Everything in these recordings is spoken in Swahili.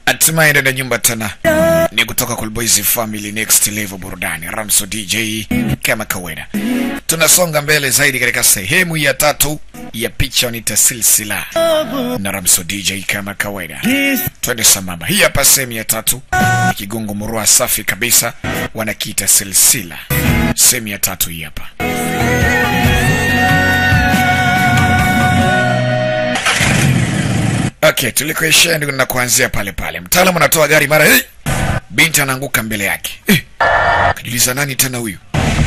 hatimaye ndani ya nyumba tena ni kutoka Coolboys Family Next Level Burudani, Ramso DJ kama kawaida. Tunasonga mbele zaidi katika sehemu ya tatu ya picha nita silsila na Ramso DJ kama kawaida. Twende sambamba. Hii hapa sehemu ya tatu ni kigongo murua safi kabisa, wanakiita silsila. Sehemu ya tatu hii hapa. Okay, tulikoishia ndio na kuanzia pale pale. Mtaalamu anatoa gari mara hey! Binti anaanguka mbele yake. Eh, kajiuliza nani tena huyu?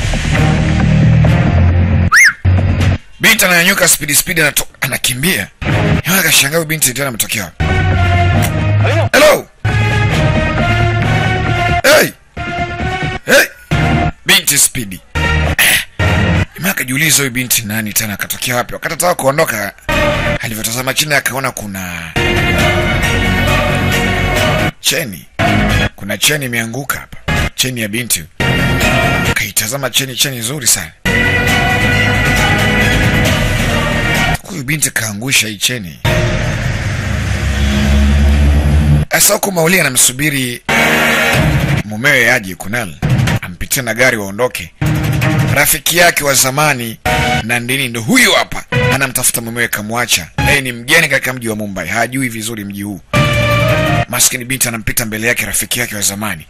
Binti ananyanyuka speed speed anato, anakimbia. Yeye akashangaa huyu binti tena ametokea wapi? Hello. Hey. Hey. Binti speed. Jamaa akajiuliza huyu binti nani tena akatokea wapi? Wakati ataka kuondoka alivyotazama chini akaona kuna cheni, kuna cheni imeanguka hapa, cheni ya binti. Akaitazama cheni, cheni nzuri sana. Huyu binti kaangusha hii cheni. Sasa huku Mauli anamsubiri mumewe aje Kunal ampitie na gari waondoke. Rafiki yake wa zamani Nandini ndo huyu hapa, anamtafuta mumewe, kamwacha. Yeye ni mgeni katika mji wa Mumbai, hajui vizuri mji huu. Maskini binti anampita mbele yake rafiki yake wa zamani.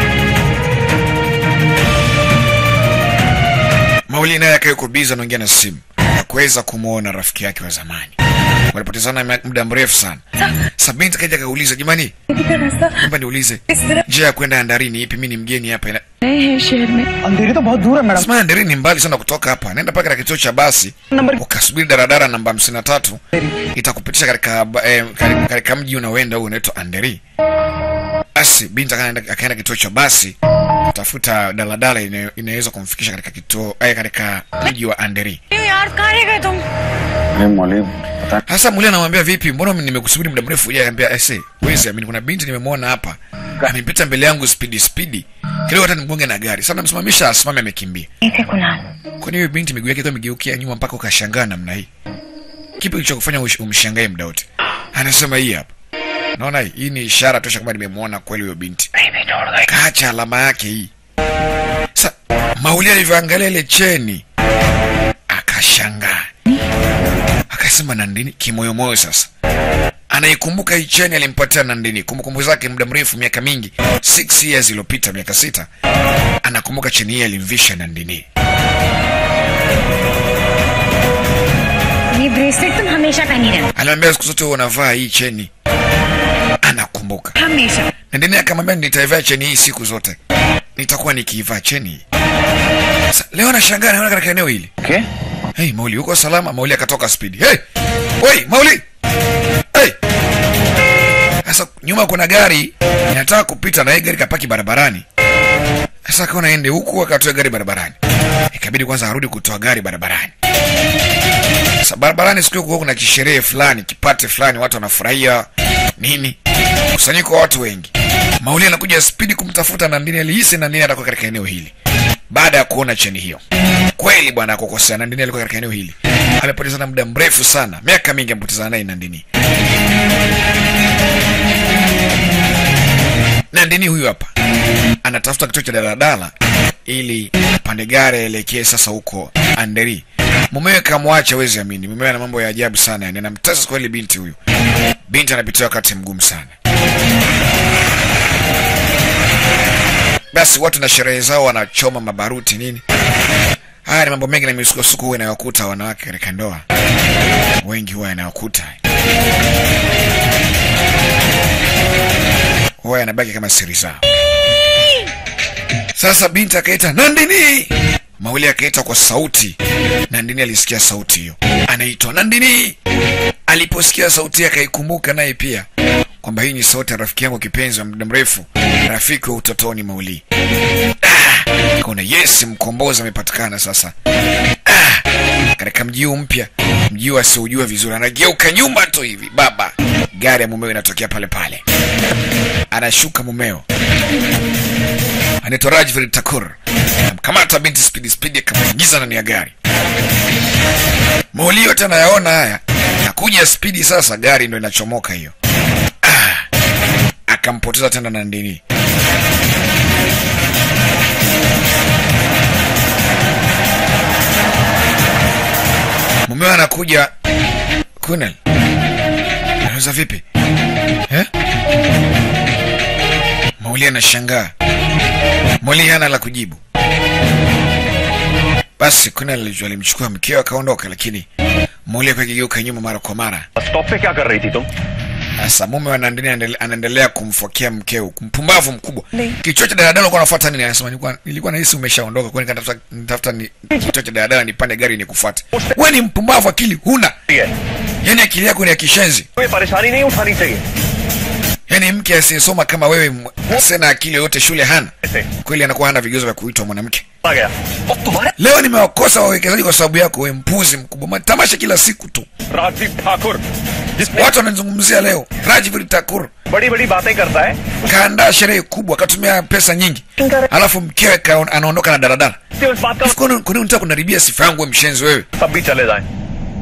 Mauli naye akayuko biza anaongea na simu, hakuweza kumwona rafiki yake wa zamani. Walipotezana muda mrefu sana. Sasa binti kaja kauliza, jamani, naomba niulize njia ya kwenda Andarini ipi? Mimi ni mgeni hapa. Ina... नए हैं शहर में अंधेरी तो बहुत दूर है madam Sema Andarini ni mbali sana kutoka hapa, nenda mpaka katika kituo cha basi number ukasubiri daradara namba hamsini na tatu itakupitisha katika ba- eh, katika- katika mji unaoenda huu unaitwa Anderi. Basi binti akaenda akaenda kituo cha basi kutafuta daladala inayo- inaweza kumfikisha katika kituo eh, katika mji wa Anderi. यार कहाँ रह गए तुम मौली पता Hasa Mulia anamwambia vipi, mbona nimekusubiri muda mrefu huja? Anambia ese, wezi amini, kuna binti nimemwona hapa amepita mbele yangu spidi spidi, kidogo hata nimgonge na gari. Sasa namsimamisha asimame, amekimbia. नहीं थे Kunal Kwani huyu binti miguu yake ikiwa imegeukia nyuma mpaka ukashangaa namna hii? Kipi kilichokufanya ush- umshangae muda wote? Anasema hii hapa. Naona hii, hii ni ishara tosha kwamba nimemwona kweli huyo binti. Kaacha alama yake hii. Sa Mauli alivyoangalia ile cheni akashangaa, akasema Nandini kimoyomoyo. Sasa anaikumbuka hii cheni alimpatia Nandini, kumbukumbu zake muda mrefu, miaka mingi, 6 years iliyopita, miaka sita, anakumbuka cheni hii alimvisha Nandini. ये bracelet तुम हमेशा पहनी रहना Alimwambia siku zote huwa unavaa hii cheni. Anakumbuka. हमेशा Nandini akamwambia nitaivaa cheni hii siku zote, nitakuwa nikiivaa cheni hii. Sasa leo anashangaa naona katika eneo hili के Hey, Mauli uko salama? Mauli akatoka spidi. Hey! Oi, Mauli! Hey! Sasa nyuma kuna gari inataka kupita na hii gari kapaki barabarani. Sasa akaona aende huku akatoa gari barabarani. Ikabidi kwanza arudi kutoa gari barabarani. Sasa barabarani siku hiyo kulikuwa kuna kisherehe fulani, kipate fulani, watu wanafurahia nini? Kusanyiko wa watu wengi. Mauli anakuja spidi kumtafuta Nandini, alihisi Nandini atakuwa katika eneo hili baada ya kuona cheni hiyo. Kweli bwana akukosea, Nandini alikuwa katika eneo hili, amepotezana muda mrefu sana, miaka mingi amepotezana naye Nandini. Nandini huyu hapa anatafuta kituo cha daladala ili pande gari aelekee sasa huko Anderi. Mumewe kamwacha, wezi amini, mumewe ana mambo ya ajabu sana, yani anamtesa kweli binti huyu. Binti anapitia wakati mgumu sana. Basi watu na sherehe zao wanachoma mabaruti nini. Haya ni mambo mengi na misukosuko huwa inayokuta wanawake katika ndoa, wengi huwa yanayokuta huwa yanabaki kama siri zao. Sasa binti akaita Nandini, Mauli akaita kwa sauti. Nandini alisikia sauti hiyo, anaitwa Nandini. Aliposikia sauti yake akaikumbuka naye pia kwamba hii ni sauti ya rafiki yangu kipenzi wa muda mrefu, rafiki wa utotoni Mauli. Ah, kaona yes, mkombozi amepatikana sasa. Ah, katika mji huu mpya, mji huu asiojua vizuri, anageuka nyuma tu hivi, baba, gari ya mumeo inatokea pale pale, anashuka mumeo anaitwa Rajvir Takur, amkamata binti spidi spidi, akamwingiza ndani ya gari. Mauli yote anayaona haya, nakuja spidi sasa, gari ndo inachomoka hiyo. Ah, akampoteza tena Nandini. Mumewe anakuja Kunal, anaweza vipi eh? Mauli anashangaa, Mauli hana la kujibu. Basi Kunal alimchukua mkeo akaondoka, lakini Mauli alikuwa akigeuka nyuma mara kwa mara. Stop पे क्या कर रही थी तुम Sasa mume wa Nandini anaendele- anaendelea kumfokea mkeo, mpumbavu mkubwa. Kichwa cha daladala ulikuwa unafuata nini? Anasema nilikuwa nilikuwa nahisi umeshaondoka, kwa hiyo nikatafuta nitafuta ni kichwa cha daladala nipande gari nikufuate. Wewe ni mpumbavu, akili huna. है Yaani akili yako ni ya kishenzi. कोई परेशानी नहीं उठानी चाहिए Yaani mke asiyesoma kama wewe m- asiye na akili yoyote shule hana. ऐसे Kweli anakuwa hana vigezo vya kuitwa mwanamke. आ गया और तुम्हारे Leo nimewakosa wawekezaji kwa sababu yako, wewe mpuzi mkubwa. Matamasha kila siku tu. Rajdeep ठाकुर जिसने Watu wanazungumzia leo. Rajvir Thakur बड़ी बड़ी बातें करता है kaandaa sherehe kubwa, katumia pesa nyingi, alafu mkewe kaon- anaondoka na daladala. इससे उस बात का Kwa nini kwa nini unataka kunaribia sifa yangu wewe mshenzi wewe? सब भी चले जाएं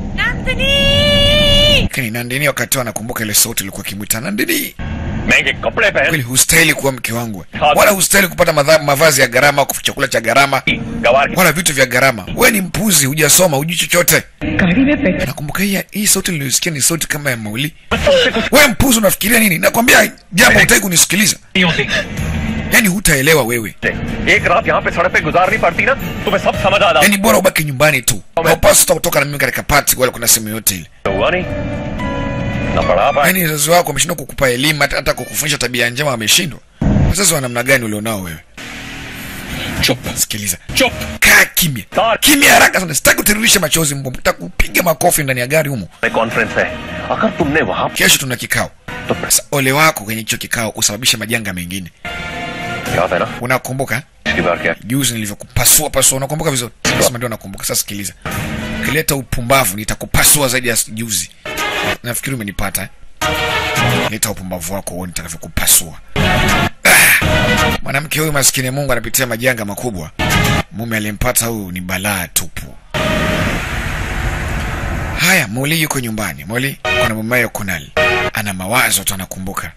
Lakini Nandini wakati huo anakumbuka ile sauti ilikuwa ikimwita Nandini. महंगे कपड़े पहन Kweli hustahili kuwa mke wangu. Wala hustahili kupata madha, mavazi ya gharama au chakula cha gharama गवार wala vitu vya gharama. Wewe ni mpuzi, hujasoma, hujui chochote. गाड़ी में petrol Nakumbuka hii hii sauti niliyosikia ni sauti kama ya Mauli. तुमसे कुछ Wewe mpuzi unafikiria nini? Nakwambia jambo hutaki kunisikiliza. नहीं होती Yaani hutaelewa wewe. एक रात यहाँ पे सड़क पे गुजारनी पड़ती ना तुम्हें सब समझ आ Yaani bora ubaki nyumbani tu. Haupaswi hata kutoka na mimi katika party wala kuna sehemu yote ile. जाता हुआ नहीं ना पढ़ा पाए Yaani wazazi wako wameshindwa kukupa elimu hata, hata kukufundisha tabia njema wameshindwa. Wazazi wa namna gani ulionao wewe? चुप Sikiliza. चुप Kaa kimya. Sawa. Kimya haraka sana. Sitaki utiririshe machozi mbwa. Nitakupiga makofi ndani ya gari humo. Conference है अगर तुमने वहाँ Kesho tuna kikao. तो Sasa ole wako kwenye hicho kikao usababishe majanga mengine. याद है ना Unakumbuka? पिछली बार क्या Juzi nilivyokupasua pasua, unakumbuka vizuri? Sasa ndio nakumbuka. Sasa sikiliza. Ukileta upumbavu nitakupasua zaidi ya juzi. Nafikiri umenipata. eh? Leta upumbavu wako uone nitakavyokupasua. Ah! Mwanamke huyu maskini Mungu anapitia majanga makubwa. Mume aliyempata huyu ni balaa tupu. Haya, Moli yuko nyumbani. Moli kuna mumewe Kunal. Ana mawazo tu anakumbuka.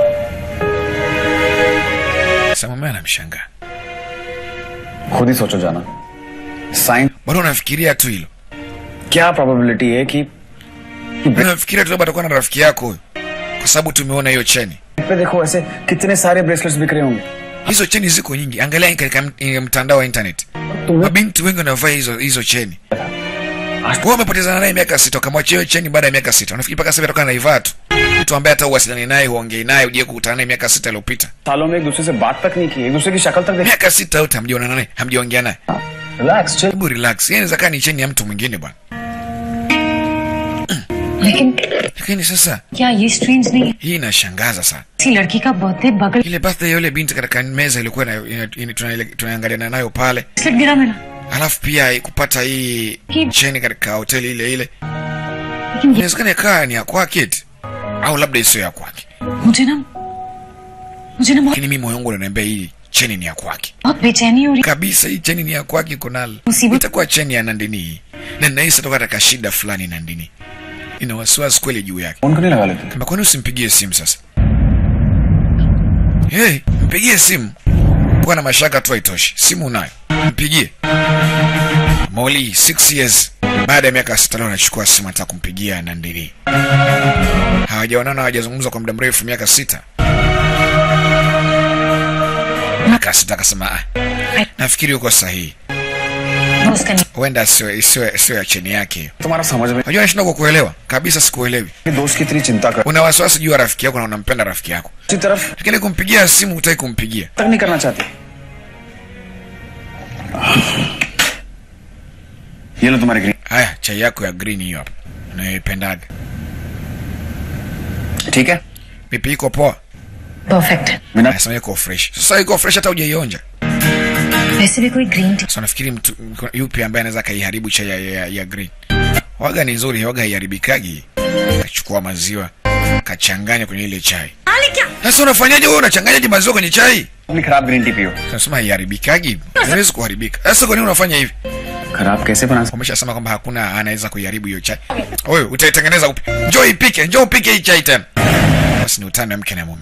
Sasa mumewe anamshangaa. खुद ही सोचो जाना sign Bado unafikiria tu hilo. क्या probability है कि Unafikiria tu labda atakuwa na rafiki yako huyo. Kwa sababu tumeona hiyo cheni. पे देखो ऐसे कितने सारे ब्रेसलेट्स बिक रहे होंगे Hizo cheni ziko nyingi. Angalia katika mt- eh, mtandao wa internet. तुम्हें Mabinti wengi wanavaa hizo hizo cheni. Wewe umepotezana naye miaka sita, ukamwachia hiyo cheni baada ya miaka sita. Unafikiri mpaka sasa hivi atakuwa anaivaa tu? Mtu ambaye hata uwasiliane naye, huongei naye, uje kukutana naye miaka sita iliyopita. सालों में एक दूसरे से बात तक नहीं की एक दूसरे की शक्ल तक देखी Miaka sita yote hamjaonana naye, hamjaongea naye. Relax chill Hebu relax. Yeye inaweza kaa ni cheni ya mtu mwingine bwana. लेकिन Lakini sasa क्या ये स्ट्रेंज नहीं है hii inashangaza sana. किसी लड़की का बर्थडे बगल Ile birthday ya yule binti katika meza ilikuwa ina- ina- ina- tunaele- tunaangaliana nayo pale. Bracelet गिरा मेरा Alafu pia kupata hii Ki- cheni katika hoteli ile ile. लेकिन ये Inawezekana ikawa ni ya kwake eti. Au labda isiyo ya kwake. मुझे ना मुझे ना बहुत Lakini mimi moyo wangu unaniambia hii cheni ni ya kwake. बहुत बेचैनी हो रही Kabisa hii cheni ni ya kwake Konal. Musibu- Itakuwa cheni ya Nandini hii. Na ninahisi toka katika shida fulani Nandini. Ina wasiwasi kweli juu yake. Phone क्यों नहीं लगा लेते Kama kwani usimpigie simu sasa? Hey, mpigie simu. Kuwa na mashaka tu haitoshi. Simu unayo. Mpigie. Moli 6 years baada ya miaka sita leo anachukua simu anataka kumpigia Nandini. Hawajaonana, hawajazungumza kwa muda mrefu, miaka sita. Miaka sita akasema, ah, nafikiri uko sahihi. है उसका नहीं Huenda sio sio sio ya cheni yake hiyo. तुम्हारा समझ में Unajua nashindwa kukuelewa. Kabisa sikuelewi. कि दोस्त की इतनी चिंता कर Una wasiwasi juu ya rafiki yako na unampenda rafiki yako. दूसरी तरफ Lakini kumpigia simu hutaki kumpigia. तक नहीं करना चाहती ये लो तुम्हारे green Haya, chai yako ya green hiyo hapa. Unayoipendaga. ठीक है Vipi iko poa? परफेक्ट बिना Anasema iko fresh. Sasa iko fresh hata hujaionja. वैसे भी कोई green tea Sasa nafikiri mtu yupi ambaye anaweza kaiharibu chai ya, ya, ya green. Waga ni nzuri, waga haiharibikagi. Kachukua maziwa, kachanganya kwenye ile chai. Sasa unafanyaje wewe unachanganyaje maziwa kwenye chai? अपनी खराब green tea पियो Unasema haiharibikagi. Haiwezi kuharibika. Sasa kwa nini unafanya hivi? खराब कैसे बना सकते Umeshasema kwamba hakuna anaweza kuiharibu hiyo chai. Wewe utaitengeneza upi? Njoo ipike, njoo upike hii chai tena. Basi ni utani wa mke na mume.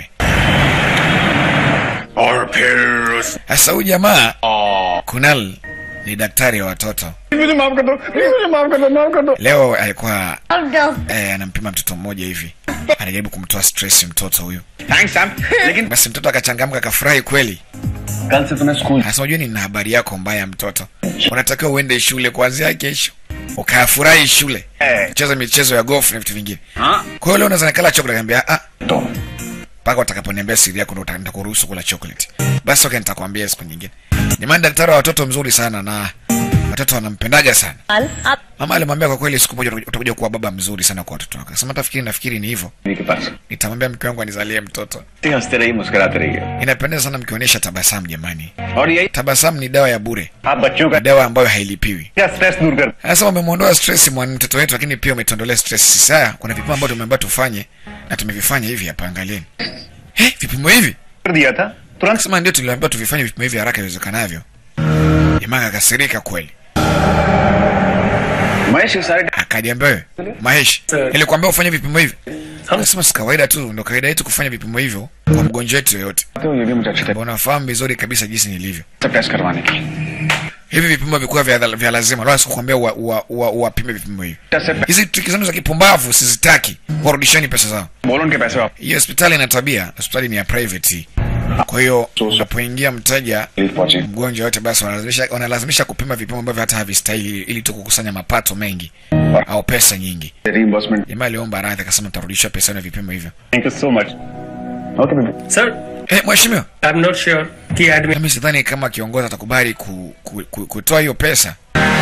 और फिर उस Sasa huyu jamaa Kunal ni daktari wa watoto. मुझे माफ कर दो प्लीज मुझे माफ कर दो माफ कर दो Leo alikuwa अब डॉ- eh, anampima mtoto mmoja hivi, anajaribu kumtoa stress mtoto huyu. Thanks Sam लेकिन Basi mtoto akachangamka, akafurahi kweli. कल से तुम्हें school Sasa unajua nina habari yako mbaya, mtoto, unatakiwa uende shule kuanzia kesho, ukafurahi shule, Eh. cheza michezo ya golf na vitu vingine. हाँ Kwa hiyo leo unaweza nikala chocolate, niambia ah, तो mpaka utakaponiambia siri yako ndo nitakuruhusu kula chocolate. Basi okay, nitakwambia siku nyingine. Jamani, daktari wa watoto mzuri sana na watoto wanampendaga sana. अब Mama alimwambia kwa kweli, siku moja utakuja- utakuja kuwa baba mzuri sana kwa watoto wako. Akasema tafikiri, nafikiri ni hivyo, के पास nitamwambia mke wangu anizalie mtoto. हंसते रहिए मुस्कुराते रहिए Inapendeza sana mkionyesha tabasamu jamani. और यही Tabasamu ni dawa ya bure, आप बच्चों ni का dawa ambayo hailipiwi. क्या स्ट्रेस दूर कर Anasema umemwondoa stress mwa mtoto wetu, lakini pia umetuondolea stress. Sasa kuna vipimo ambavyo tumeambiwa tufanye na tumevifanya hivi hapa, angalieni. Eh, vipimo hivi दिया था तुरंत Akasema ndio tuliambiwa tuvifanye vipimo hivi haraka iwezekanavyo. Jamaa akakasirika kweli, Mahesh ये सारे akaniambia wewe Mahesh, nilikwambia ufanye vipimo hivi. Akasema si kawaida tu, ndo kawaida yetu kufanya vipimo hivyo kwa mgonjwa wetu yoyote. तो ये भी मुझे अच्छी तरह Unafahamu vizuri kabisa jinsi nilivyo. से test करवाने की Hivi vipimo vikuwa vya, vya lazima, wala sikukwambia uwa- uwa- uwa- uwapime vipimo hivi. Test से Hizi triki zenu za kipumbavu sizitaki, warudisheni pesa zao. बोलो उनके पैसे वापस Hii hospitali ina tabia, hospitali ni ya private. Kwa hiyo unapoingia mteja पहुंचे mgonjwa yote, basi wanalazimisha, wanalazimisha kupima vipimo ambavyo hata havistahili ili tu kukusanya mapato mengi au pesa nyingi. Reimbursement Jamaa aliomba radhi, akasema tarudisha pesa yenu ya vipimo hivyo. Thank you so much okay baby sir Eh, mheshimiwa, I am not sure कि admit mimi sidhani kama kiongozi atakubali ku, ku, ku, kutoa hiyo pesa.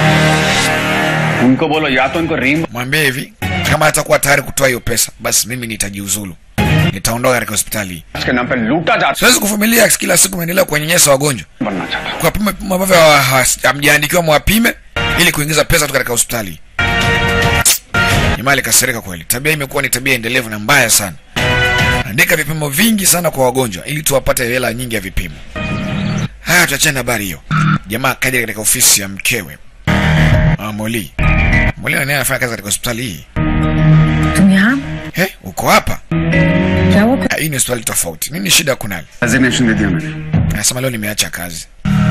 उनको बोलो या तो उनको रीम Mwambie hivi, kama hatakuwa tayari kutoa hiyo pesa, basi mimi nitajiuzulu, nitaondoka katika hospitali hii. के नाम पे लूटा जाता Siwezi kuvumilia kila siku mnaendelea kuwanyanyasa wagonjwa बनना चाहता kwa pima vipimo ambavyo hawa- hawa- hamjaandikiwa mwapime ili kuingiza pesa tu katika hospitali. Jamaa alikasirika kweli. Tabia imekuwa ni tabia endelevu na mbaya sana. Andika vipimo vingi sana kwa wagonjwa ili tuwapate hela nyingi ya vipimo. Haya, tuachane na habari hiyo. Jamaa kaja katika ofisi ya mkewe ah, Moli. Moli naye anafanya kazi katika hospitali hii. तुम यहाँ He, uko hapa? क्या हुआ Ah, Hii ni hospitali tofauti. Nini shida kunali? Resignation दे दिया मैंने Anasema leo nimeacha kazi.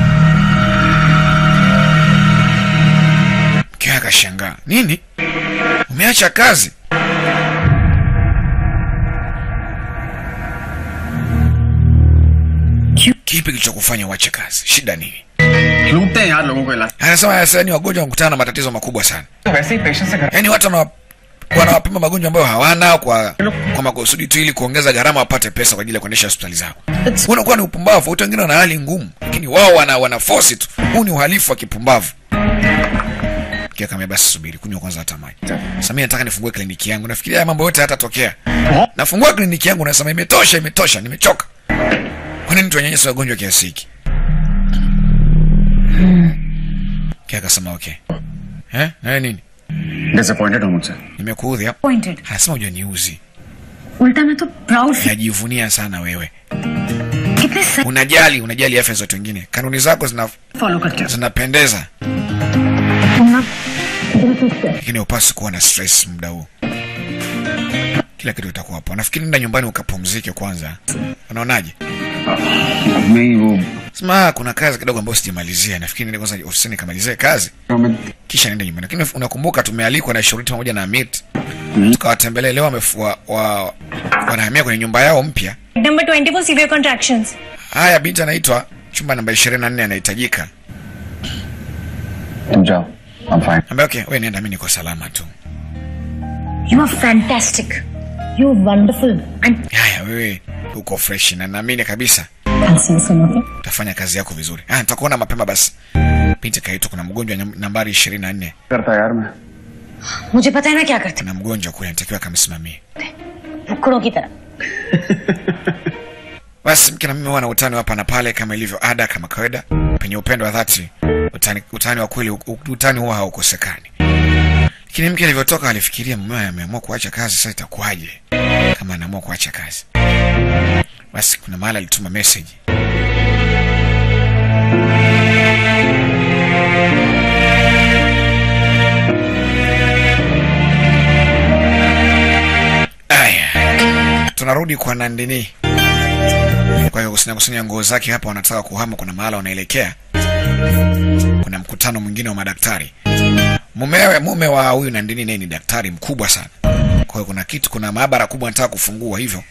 Mkewe akashangaa, nini? Umeacha kazi? Kipi kilichokufanya uache kazi? Shida nini? लूटते हैं यार लोगों को इलाज Anasema sasa ni wagonjwa wanakutana na matatizo makubwa sana. तो वैसे ही पेशेंट से घर Yaani watu wana wanawapima magonjwa ambayo hawana kwa kwa makusudi tu ili kuongeza gharama wapate pesa kwa ajili ya kuendesha hospitali zao. Unakuwa ni upumbavu. Watu wengine wana hali ngumu, lakini wao wana wana force tu. Huu ni uhalifu wa kipumbavu. Kia kama basi subiri, kunywa kwanza hata maji. Sasa mimi nataka nifungue kliniki yangu. Nafikiria haya mambo yote hayatatokea. Nafungua kliniki yangu nasema imetosha, imetosha, nimechoka. Kwa nini tuwanyanyasa wagonjwa kiasi hiki? Kia akasema okay. Eh? Na wewe nini? Disappointed हूँ मुझसे Nimekuudhi hapo. Pointed Anasema hujaniuzi. उल्टा मैं तो proud feel Unajivunia sana wewe. कितने सही Unajali, unajali afya za watu wengine. Kanuni zako zina follow करते हो zinapendeza, तुम ना lakini upasi kuwa na stress muda huu. Kila kitu kitakuwa hapo. Nafikiri nenda nyumbani ukapumzike kwanza. Unaonaje? अब मैं ही वो Sema "Ah, kuna kazi kidogo ambayo sijamalizia. Nafikiri nende kwanza ofisini kamalizie kazi मैं kisha nenda nyumbani. Lakini unakumbuka tumealikwa na Shuriti pamoja na Amit. Tukawatembelee leo wamefua wa, wanahamia kwenye nyumba yao mpya. Number 24 severe contractions Haya, binti anaitwa chumba namba 24 anahitajika. तुम जाओ I am fine Ambaye okay, wewe nenda, mimi niko salama tu. You are fantastic you are wonderful and Haya, wewe uko fresh na naamini kabisa I'll see you soon okay utafanya kazi yako vizuri. Ah, nitakuona mapema basi. Binti kaitwa, kuna mgonjwa nyam- nambari 24. करता यार मैं मुझे पता है ना क्या करते Kuna mgonjwa kule anatakiwa akamsimamie. फुकड़ों की तरह Basi mke na mimi huwa na utani hapa na pale kama ilivyo ada, kama kawaida, penye upendo wa dhati, utani, utani wa kweli, u- utani huwa haukosekani. Lakini mke alivyotoka alifikiria mumewe ameamua kuacha kazi, sasa itakuwaje kama anaamua kuacha kazi? Basi kuna mahali alituma message Aya, tunarudi kwa Nandini. kwa hiyo kusanya kusanya nguo zake hapa wanataka kuhama kuna mahala wanaelekea kuna mkutano mwingine wa madaktari mumewe mume wa huyu nandini naye ni daktari mkubwa sana kwa hiyo kuna kitu kuna maabara kubwa anataka kufungua hivyo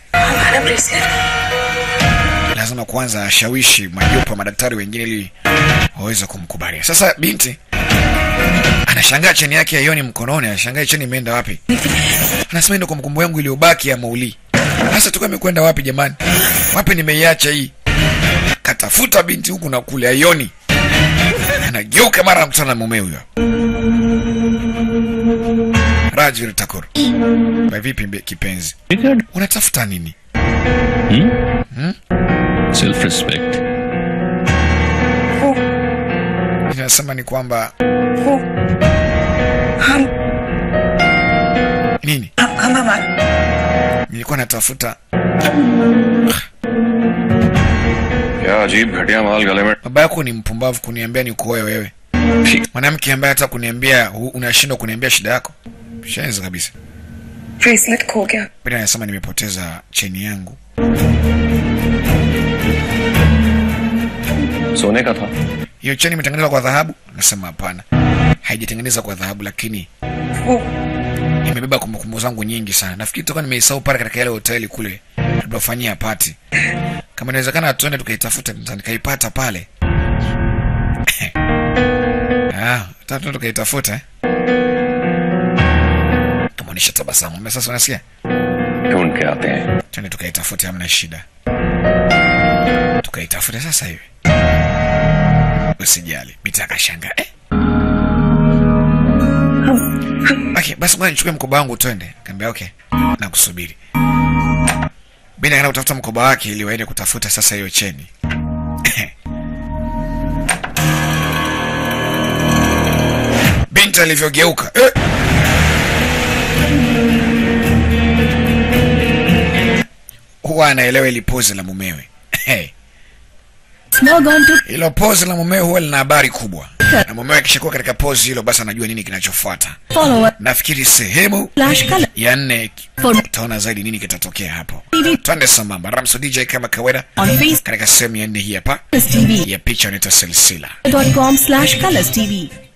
lazima kwanza ashawishi majopo ya madaktari wengine ili waweze kumkubalia sasa binti anashangaa cheni yake aioni mkononi anashangaa cheni imeenda wapi anasema ndo kumbukumbu yangu iliyobaki ya mauli sasa tukuwa imekwenda wapi jamani wapi nimeiacha hii katafuta binti huku na kule aioni anageuka mara anakutana na mume huyo rajvir takur Ba vipi mbe- kipenzi unatafuta nini self respect inasema ni kwamba nini nilikuwa natafuta क्या अजीब घटिया माल गले में baba yako ni mpumbavu kuniambia ni kuoe wewe mwanamke ambaye hata kuniambia hu- unashindwa kuniambia shida yako shenzi kabisa bracelet खो गया pili anasema nimepoteza cheni yangu सोने का था hiyo cheni imetengenezwa kwa dhahabu nasema hapana haijatengenezwa kwa dhahabu lakini वो imebeba kumbukumbu zangu nyingi sana nafikiri toka nimeisahau pale katika ile hoteli kule tulipofanyia pati kama inawezekana tuende tukaitafuta nita- nikaipata pale ah, ta- tuende tukaitafuta eh? kamaonyesha tabasamu Mbona sasa unasikia ढूंढ के आते हैं twende tukaitafute hamna shida tukaitafute sasa hivi usijali biti akashanga eh? okay, basi ngoja nichukue mkoba wangu twende kaambia okay nakusubiri bini akaenda kutafuta mkoba wake ili waende kutafuta sasa hiyo cheni binti alivyogeuka eh! huwa anaelewa ili pozi la mumewe Log on to hilo pozi la mumewe huwa lina habari kubwa na mumewe akishakuwa katika pozi hilo basi anajua nini kinachofuata follow us nafikiri sehemu slash color ya nne for utaona zaidi nini kitatokea hapo TV twende sambamba ramso dj kama kawaida on Facebook katika sehemu ya nne hii hapa TV ya picha inaitwa silsila dot com slash colors TV.